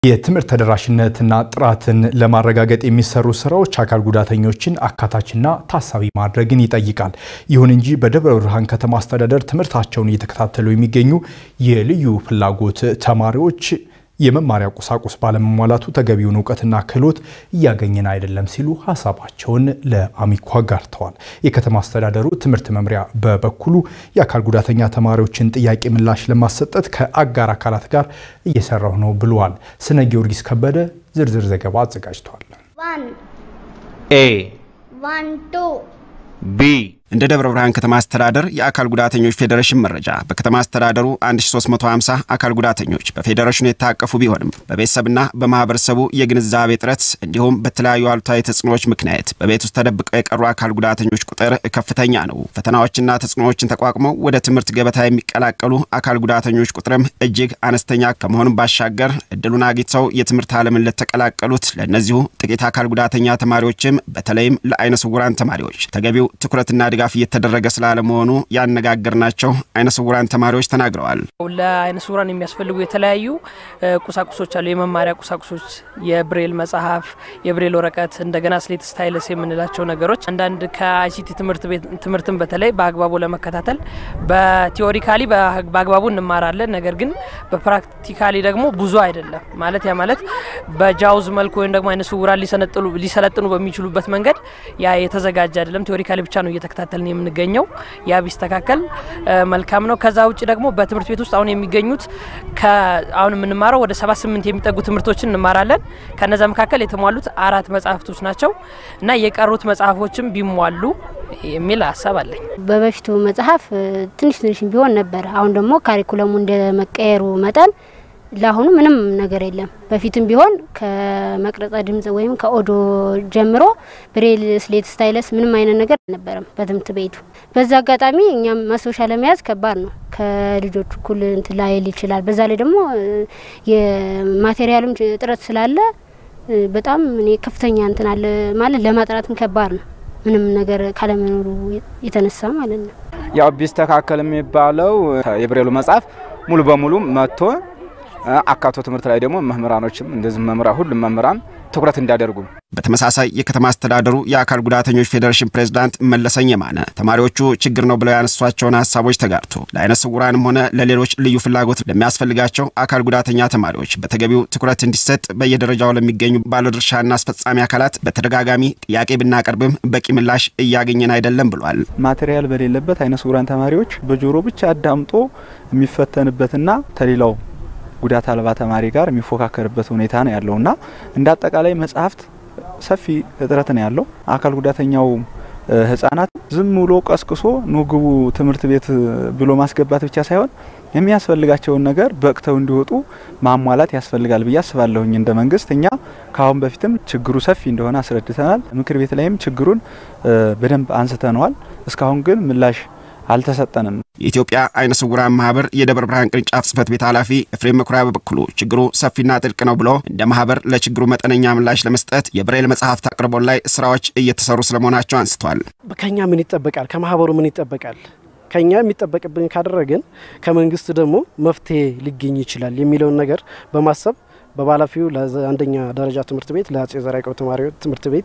የትምህርት ተደራሽነትና ጥራትን ለማረጋገጥ የሚሰሩ ስራዎች አካል ጉዳተኞችን አካታችና ታሳቢ ማድረግን ይጠይቃል። ይሁን እንጂ በደብረ ብርሃን ከተማ አስተዳደር ትምህርታቸውን እየተከታተሉ የሚገኙ የልዩ ፍላጎት ተማሪዎች የመማሪያ ቁሳቁስ ባለመሟላቱ ተገቢውን እውቀትና ክህሎት እያገኘን አይደለም ሲሉ ሀሳባቸውን ለአሚኮ አጋርተዋል። የከተማ አስተዳደሩ ትምህርት መምሪያ በበኩሉ የአካል ጉዳተኛ ተማሪዎችን ጥያቄ ምላሽ ለማሰጠት ከአጋር አካላት ጋር እየሰራሁ ነው ብለዋል። ስነ ጊዮርጊስ ከበደ ዝርዝር ዘገባ አዘጋጅቷል። ኤ ዋን ቱ ቢ እንደ ደብረ ብርሃን ከተማ አስተዳደር የአካል ጉዳተኞች ፌዴሬሽን መረጃ በከተማ አስተዳደሩ 1350 አካል ጉዳተኞች በፌዴሬሽኑ የታቀፉ ቢሆንም በቤተሰብና በማህበረሰቡ የግንዛቤ እጥረት እንዲሁም በተለያዩ አሉታዊ ተጽዕኖዎች ምክንያት በቤት ውስጥ ተደብቀው የቀሩ አካል ጉዳተኞች ቁጥር ከፍተኛ ነው። ፈተናዎችና ተጽዕኖዎችን ተቋቁመው ወደ ትምህርት ገበታ የሚቀላቀሉ አካል ጉዳተኞች ቁጥርም እጅግ አነስተኛ ከመሆኑም ባሻገር እድሉን አግኝተው የትምህርት ዓለምን ለተቀላቀሉት ለእነዚሁ ጥቂት አካል ጉዳተኛ ተማሪዎችም በተለይም ለአይነ ስውራን ተማሪዎች ተገቢው ትኩረትና ድጋፍ እየተደረገ ስላለመሆኑ ያነጋገርናቸው አይነ ስውራን ተማሪዎች ተናግረዋል። ለአይነ ስውራን የሚያስፈልጉ የተለያዩ ቁሳቁሶች አሉ። የመማሪያ ቁሳቁሶች፣ የብሬል መጽሐፍ፣ የብሬል ወረቀት፣ እንደገና ስሌት ስታይለስ የምንላቸው ነገሮች አንዳንድ ከአይሲቲ ትምህርትን በተለይ በአግባቡ ለመከታተል በቲዎሪካሊ በአግባቡ እንማራለን። ነገር ግን በፕራክቲካሊ ደግሞ ብዙ አይደለም ማለት ያ ማለት በጃውዝ መልኩ ወይም ደግሞ አይነ ስውራን ሊሰለጥኑ በሚችሉበት መንገድ ያ የተዘጋጀ አይደለም። ቲዎሪካሊ ብቻ ነው እየተከታተልን የምንገኘው። ያ ቢስተካከል መልካም ነው። ከዛ ውጭ ደግሞ በትምህርት ቤት ውስጥ አሁን የሚገኙት አሁን የምንማረው ወደ ሰባ ስምንት የሚጠጉ ትምህርቶችን እንማራለን። ከነዛ መካከል የተሟሉት አራት መጽሐፍቶች ናቸው እና የቀሩት መጽሐፎችም ቢሟሉ የሚል ሀሳብ አለኝ። በበፊቱ መጽሐፍ ትንሽ ትንሽ ቢሆን ነበር። አሁን ደግሞ ካሪኩለሙ እንደ መቀየሩ መጠን ለአሁኑ ምንም ነገር የለም። በፊትም ቢሆን ከመቅረጸ ድምጽ ወይም ከኦዶ ጀምሮ ብሬል፣ ስሌት፣ ስታይለስ ምንም አይነት ነገር አልነበረም በትምህርት ቤቱ። በዛ አጋጣሚ እኛም ማስታወሻ ለመያዝ ከባድ ነው። ከልጆች እኩል እንትን ላይል ይችላል። በዛ ላይ ደግሞ የማቴሪያሉም እጥረት ስላለ በጣም እኔ ከፍተኛ እንትን አለ ማለት ለማጥራትም ከባድ ነው። ምንም ነገር ካለመኖሩ የተነሳ ማለት ነው። ያው ቢስተካከል የሚባለው የብሬሉ መጽሐፍ ሙሉ በሙሉ መጥቶ አካቶ ትምህርት ላይ ደግሞ መምህራኖችም እንደዚህ መምህራን ሁሉም መምህራን ትኩረት እንዲያደርጉ። በተመሳሳይ የከተማ አስተዳደሩ የአካል ጉዳተኞች ፌዴሬሽን ፕሬዝዳንት መለሰኝ የማነ ተማሪዎቹ ችግር ነው ብለው ያነሷቸውን ሀሳቦች ተጋርቶ ለአይነ ስውራንም ሆነ ለሌሎች ልዩ ፍላጎት ለሚያስፈልጋቸው አካል ጉዳተኛ ተማሪዎች በተገቢው ትኩረት እንዲሰጥ በየደረጃው ለሚገኙ ባለድርሻና አስፈጻሚ አካላት በተደጋጋሚ ጥያቄ ብናቀርብም በቂ ምላሽ እያገኘን አይደለም ብሏል። ማቴሪያል በሌለበት አይነ ስውራን ተማሪዎች በጆሮ ብቻ አዳምጦ የሚፈተንበትና ተሌላው ጉዳት አልባ ተማሪ ጋር የሚፎካከርበት ሁኔታ ነው ያለውና እንደ አጠቃላይ መጽሐፍት ሰፊ እጥረት ነው ያለው። አካል ጉዳተኛው ህጻናት ዝም ብሎ ቀስቅሶ ኑ ግቡ ትምህርት ቤት ብሎ ማስገባት ብቻ ሳይሆን የሚያስፈልጋቸውን ነገር በቅተው እንዲወጡ ማሟላት ያስፈልጋል ብዬ አስባለሁኝ። እንደ መንግስት እኛ ከአሁን በፊትም ችግሩ ሰፊ እንደሆነ አስረድተናል። ምክር ቤት ላይም ችግሩን በደንብ አንስተነዋል። እስካሁን ግን ምላሽ አልተሰጠንም። የኢትዮጵያ አይነ ስውራን ማህበር የደብረ ብርሃን ቅርንጫፍ ጽህፈት ቤት ኃላፊ ኤፍሬም መኩሪያ በበኩሉ ችግሩ ሰፊና ጥልቅ ነው ብሎ እንደ ማህበር ለችግሩ መጠነኛ ምላሽ ለመስጠት የብሬል መጽሐፍት አቅርቦት ላይ ስራዎች እየተሰሩ ስለመሆናቸው አንስተዋል። ከኛ ምን ይጠበቃል? ከማህበሩ ምን ይጠበቃል? ከኛ የሚጠበቅብን ካደረግን ከመንግስት ደግሞ መፍትሄ ሊገኝ ይችላል የሚለውን ነገር በማሰብ በባላፊው ለአንደኛ ደረጃ ትምህርት ቤት ለአጼ ዘርዓ ያዕቆብ ተማሪዎች ትምህርት ቤት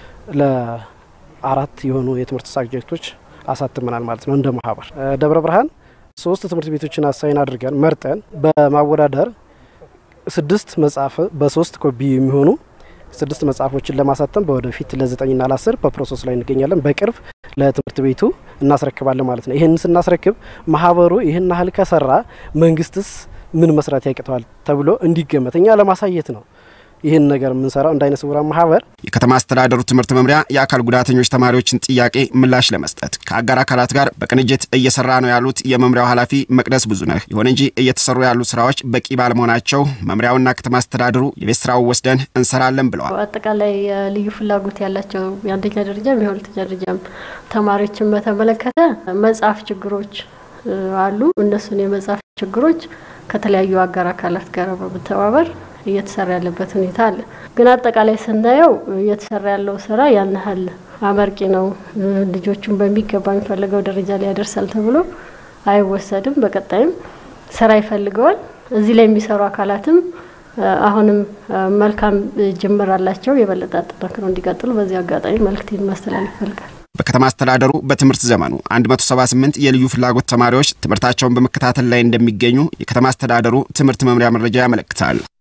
ለአራት የሆኑ የትምህርት ሳብጀክቶች አሳትመናል ማለት ነው። እንደ ማህበር ደብረ ብርሃን ሶስት ትምህርት ቤቶችን አሳይን አድርገን መርጠን በማወዳደር ስድስት መጽሐፍ በሶስት ኮፒ የሚሆኑ ስድስት መጽሐፎችን ለማሳተም በወደፊት ለዘጠኝና ለአስር በፕሮሰስ ላይ እንገኛለን። በቅርብ ለትምህርት ቤቱ እናስረክባለን ማለት ነው። ይህን ስናስረክብ ማህበሩ ይህን ያህል ከሰራ መንግስትስ ምን መስራት ያቅተዋል ተብሎ እንዲገመት እኛ ለማሳየት ነው ይህን ነገር የምንሰራው እንደ አይነ ስውራን ማህበር። የከተማ አስተዳደሩ ትምህርት መምሪያ የአካል ጉዳተኞች ተማሪዎችን ጥያቄ ምላሽ ለመስጠት ከአጋር አካላት ጋር በቅንጅት እየሰራ ነው ያሉት የመምሪያው ኃላፊ መቅደስ ብዙነህ፣ ይሁን እንጂ እየተሰሩ ያሉ ስራዎች በቂ ባለመሆናቸው መምሪያውና ከተማ አስተዳደሩ የቤት ስራው ወስደን እንሰራለን ብለዋል። አጠቃላይ ልዩ ፍላጎት ያላቸው የአንደኛ ደረጃም የሁለተኛ ደረጃም ተማሪዎችን በተመለከተ መጽሐፍ ችግሮች አሉ። እነሱን የመጽሐፍ ችግሮች ከተለያዩ አጋር አካላት ጋር በመተባበር እየተሰራ ያለበት ሁኔታ አለ። ግን አጠቃላይ ስናየው እየተሰራ ያለው ስራ ያን ያህል አመርቂ ነው፣ ልጆቹን በሚገባ የሚፈልገው ደረጃ ላይ ያደርሳል ተብሎ አይወሰድም። በቀጣይም ስራ ይፈልገዋል። እዚህ ላይ የሚሰሩ አካላትም አሁንም መልካም ጅምር አላቸው። የበለጠ አጠናክረው እንዲቀጥሉ በዚህ አጋጣሚ መልእክቴን ማስተላለፍ ይፈልጋል። በከተማ አስተዳደሩ በትምህርት ዘመኑ 178 የልዩ ፍላጎት ተማሪዎች ትምህርታቸውን በመከታተል ላይ እንደሚገኙ የከተማ አስተዳደሩ ትምህርት መምሪያ መረጃ ያመለክታል።